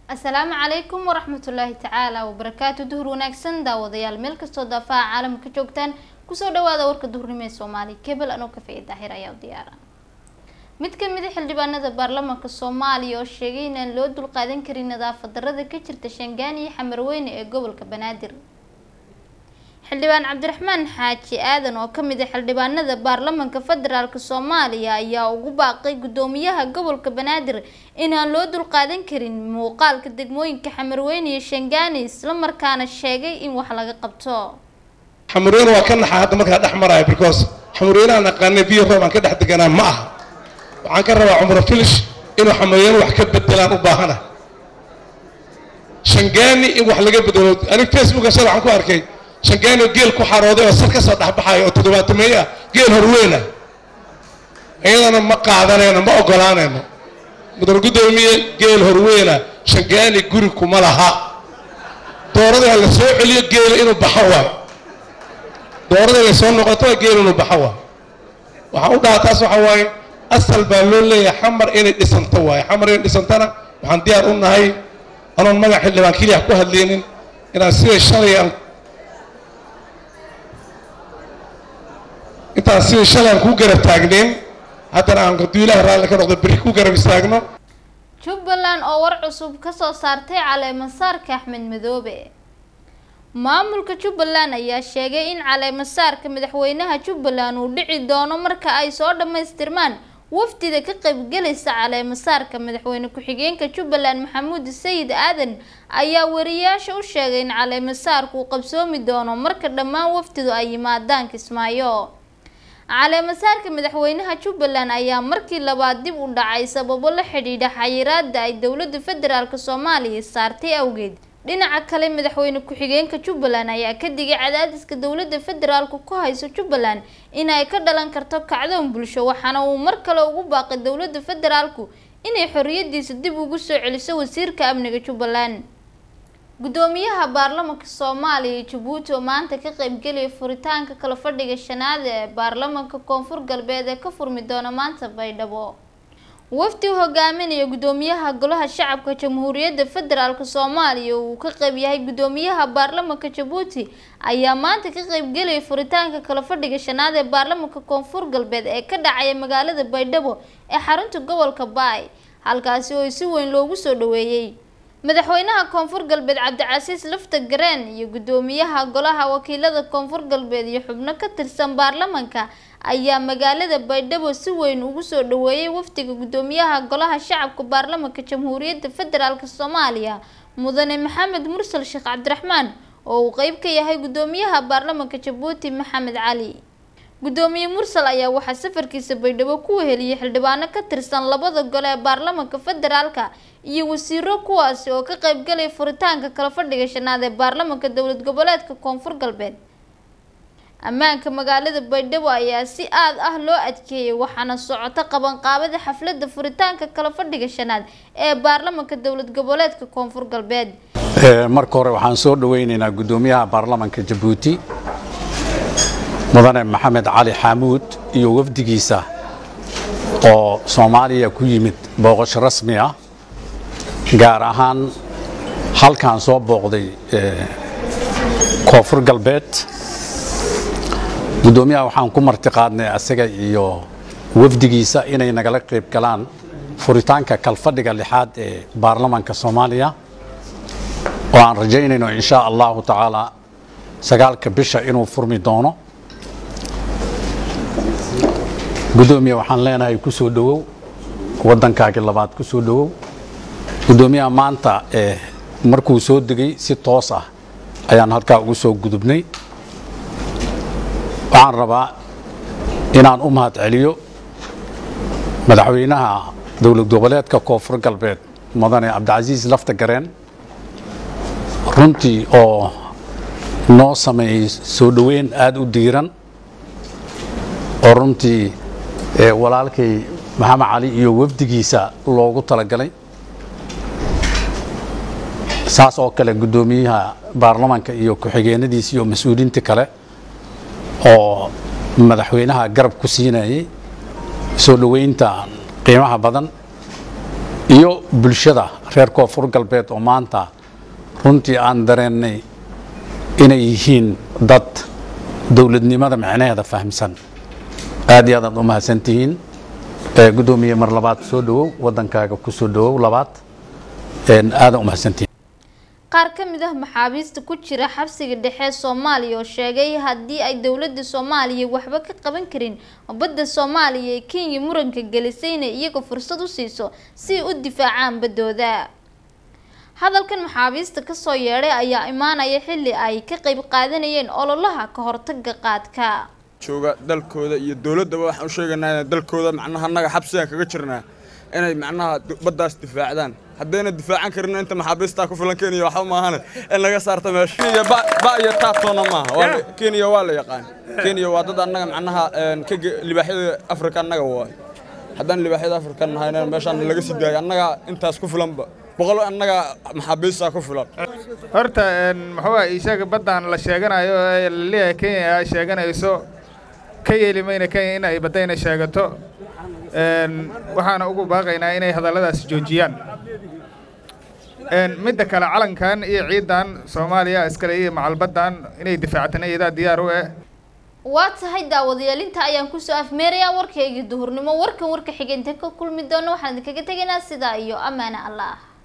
asalaamu calaykum waraxmatullaahi tacaala wabarakaatu duhur wanaagsan daawadayaal meel kastoo daafaha caalamka joogtaan kusoo dhawaada warka duhurnimo ee soomaaliya kebel anoo kafeeye daahir ayaa u diyaara mid ka mid a xildhibaanada baarlamaanka soomaaliya oo sheegay inaan loo dulqaadan karin nadaafad darada ka jirta shangaan iyo xamarweyne ee gobolka banaadir xildhibaan cabdiraxmaan xaaji aadan oo kamid ah xildhibaanada baarlamaanka federaalk soomaaliya ayaa ugu baaqay gudoomiyaha gobolka banaadir inaan loo dulqaadan karin muuqaalka degmooyinka xamarweyne iyo shangaani islamarkaana sheegay in wax laga qabto xamarweyne waa ka naxa hadda markaa dhex maraya because xamarweyneaan naqaanay biyo roob aan ka dhex deganaa ma aha waxaan ka rabaa cumro filish inuu xamarweyne wax ka bedelaan u baahana shangaani in wax laga bedelo anig facebooka shala waxaan ku arkay shangaani geel ku xarooday oo sar ka soo dhexbaxaya oo toddobaatameeye ah geel horweyna iyadana ma qaadanayno ma ogolaanayno mudan guddoomiye geel horweyna shangaani guri kuma laha doorada la soo celiyo geela inuu baxo waayo doorada la soo noqoto geel inuu baxo waayo waxaan u dhahaa taas waxa waaye asal baa loo leeyahay xamar inay dhisanto waaye xamar inay dhisantana waxaan diyaar u nahay anoon magac xildhibaan keliya ku hadlaynin inaan sida shalay aan intaan sida shalay aan ku garab taagnayn haddana aan hadduu ilaahay raalli ka noqdo berri ku garab istaagno jubbaland oo war cusub kasoo saartay caleemasaarka axmed madoobe maamulka jubbaland ayaa sheegay in caleemasaarka madaxweynaha jubbaland uu dhici doono marka ay soo dhammaystirmaan wafdida ka qaybgelaysa caleemasaarka madaxweyne ku-xigeenka jubbaland maxamuud sayid aadan ayaa wariyaasha u sheegay in caleemasaarku uu qabsoomi doono marka dhammaan wafdidu ay yimaadaan kismaayo caleemasaarka madaxweynaha jubbaland ayaa markii labaad dib u dhacay sababo la xidhiidha xayiraada ay dowlada federaalk soomaaliya saartay awgeed dhinaca kale madaxweyne ku-xigeenka jubbaland ayaa ka digay cadaadiska dowlada federaalku ku hayso jubbaland in ay ka dhalan karto kacdoon bulsho waxaana uu mar kale ugu baaqay dowlada federaalku inay xoriyadiisa dib ugu soo celiso wasiirka amniga jubbaland gudoomiyaha baarlamaanka soomaaliya jabuuti oo maanta ka qeybgelaya furitaanka kala fadhiga shanaad ee baarlamaanka koonfur galbeed ee ka furmi doona maanta baydhabo wafdi u hogaaminaya gudoomiyaha golaha shacabka jamhuuriyadda federaalk soomaaliya uu ka qeyb yahay gudoomiyaha baarlamaanka jabuuti ayaa maanta ka qeybgelaya furitaanka kala fadhiga shanaad ee baarlamaanka koonfur galbeed ee ka dhacaya magaalada baydhabo ee xarunta gobolka baay halkaasi oo si weyn loogu soo dhaweeyey madaxweynaha koonfur galbeed cabdicasiis lafta gareen iyo gudoomiyaha golaha wakiilada koonfur galbeed iyo xubno ka tirsan baarlamaanka ayaa magaalada baydhabo si weyn ugu soo dhaweeyay wafdiga gudoomiyaha golaha shacabka baarlamaanka jamhuuriyadda federaalk soomaaliya mudane maxamed mursal sheekh cabdiraxmaan oo uu qeyb ka yahay gudoomiyaha baarlamaanka jabuuti maxamed cali gudoomiye mursal ayaa waxaa safarkiisa baydhabo ku weheliyay xildhibaano ka tirsan labada gole ee baarlamaanka federaalka iyo wasiiro kuwaasi oo ka qeybgalaya furitaanka kala fadhiga shanaad ee baarlamaanka dowlad goboleedka koonfur galbeed ammaanka magaalada baydhabo ayaa si aad ah loo adkeeyay waxaana socota qabanqaabada xafladda furitaanka kala fadhiga shanaad ee baarlamaanka dowlad goboleedka koonfur galbeed marka hore waxaan soo dhaweyneynaa gudoomiyaha baarlamaanka jabuuti mudane maxamed cali xaamuud iyo wafdigiisa oo soomaaliya ku yimid booqasho rasmi ah gaar ahaan halkaan soo booqday koonfur galbeed gudoomiyaha waxaan ku martiqaadnay asaga iyo wafdigiisa inay nagala qayb galaan furitaanka kalfadhiga lixaad ee baarlamaanka soomaaliya oo aan rajaynayno insha allahu tacaala sagaalka bisha inuu furmi doono gudoomiya waxaan leenahay ku soo dhowow waddankaagii labaad ku soo dhowow gudoomiyaha maanta ee markuu soo degay si toos ah ayaan halkaa ugu soo gudubnay waxaan rabaa inaan u mahad celiyo madaxweynaha dowlad goboleedka koonfur galbeed mudane cabdicasiis lafta gareen runtii oo noo sameeyey soo dhoweyn aada u diiran oo runtii walaalkay maxamed cali iyo wafdigiisa loogu talagalay saas oo kale guddoomiyaha baarlamaanka iyo ku-xigeenadiisa iyo mas-uuliyiinta kale oo madaxweynaha garab ku siinayay soo dhoweynta qiimaha badan iyo bulshada reer koonfur galbeed oo maanta runtii aan dareennay inay yihiin dad dowladnimada micnaheeda fahamsan aad iyo aad aad u mahadsantihiin gudoomiye mar labaad soo dhawow wadankaaga ku soo dhawow labaad aadan u mahadsantihiin qaar ka mid ah maxaabiista ku jira xabsiga dhexe soomaaliya oo sheegay haddii ay dowladda soomaaliya waxba ka qaban karin badda soomaaliya ee kenya muranka gelisay inay iyaga fursad u siiso si ay u difaacaan baddooda hadalkan maxaabiista kasoo yeedhay ayaa imaanaya xilli ay ka qeyb qaadanayeen ololaha ka hortaga qaadka jooga dalkooda iyo dowladdaba waxaan u sheegaynaa inay dalkooda macnaha annaga xabsigaan kaga jirnaa inay macnaha baddaas difaacdaan haddayna difaacan karin inta maxaabiistaa ku filan kenya waxba maahane in laga saarta meesha kenya ba iyo taatoona maaha kenya waa la yaqaan kenya waa dad annaga macnaha libaaxyada afrika annaga waay haddaan libaaxyada afrika nahayna meeshaan laga sii daayo annaga intaas ku filanba boqol annaga maxaabiistaa ku filan horta muxuu isaga baddan la sheeganayo ee la leeyahay kenya ay sheeganayso ka yeeli mayna kenya in ay baddayna sheegato waxaana ugu baaqaynaa inay hadalladaas joojiyaan midda kale calankan iyo ciidan soomaaliya iskale iyo macalbaddan inay difaactana iyadaa diyaar u eh waa tahay daawadayaalinta ayaan kusoo afmeerayaa warkaygii duhurnimo warkan warka xigeentan ka kulmi doono waxaan idinkaga tegaynaa sidaa iyo ammaane allah